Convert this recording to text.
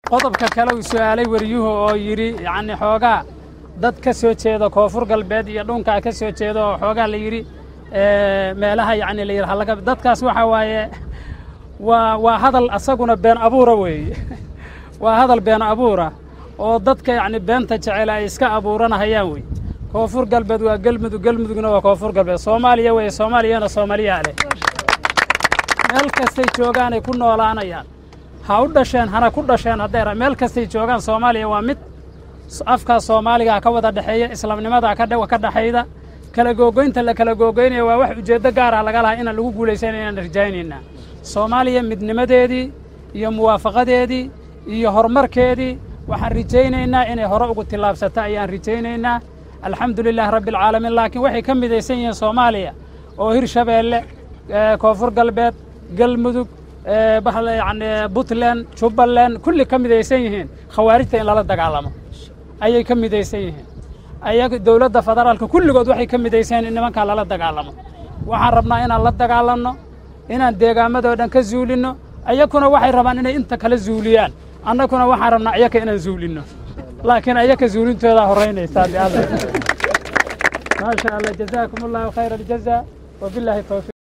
qodobka kale uu su'aalay wariyuhu oo yidhi yacni xoogaa dad ka soo jeeda koonfur galbeed iyo dhunkaa ka soo jeeda oo xoogaa la yidhi meelaha yacni la yidhi halaga dadkaas waxaa waaye waa waa hadal asaguna been abuura weeye waa hadal been abuura oo dadka yacni beenta jecel ay iska abuuranahayaan wey koonfur galbeed waa gelmudug gelmudugna waa koonfur galbeed soomaaliya weeye soomaaliyana soomaaliyaa leh meel kastay joogaanay ku noolaanayaan ha u dhasheen hana ku dhasheen hadday meel kastay joogaan soomaaliya waa mid afkaa soomaaligaa ka wada dhexeeya islaamnimadaa ka dhexayda kala googoynta la kala googoynaya waa wax ujeeddo gaara laga lahaa inaan lagu guulaysana inaan rajaynaynaa soomaaliya midnimadeedii iyo muwaafaqadeedii iyo horumarkeedii waxaan rajaynaynaa inay hore ugu tillaabsata ayaan rajaynaynaa alxamdu lilaahi rabbi alcaalamiin laakiin waxay ka midaysan yihiin soomaaliya oo hirshabeelle koonfur galbeed galmudug yani puntland jubbaland kulli ka midaysan yihiin khawaarijta in lala dagaalamo ayay ka midaysan yihiin ayaga dowladda federaalka kulligood waxay ka midaysan yihin in nimankaa lala dagaalamo waxaan rabnaa inaan la dagaalanno inaan deegaamadoo dhan ka zuulinno ayakuna waxay rabaan inay inta kala zuuliyaan annaguna waxaan rabnaa ayaka inaan zuulinno laakiin ayaka zuulintoodaa horraynaysaa bialla maasha allah jazaakum allahu khayra aljaza wabilaahi towfiiq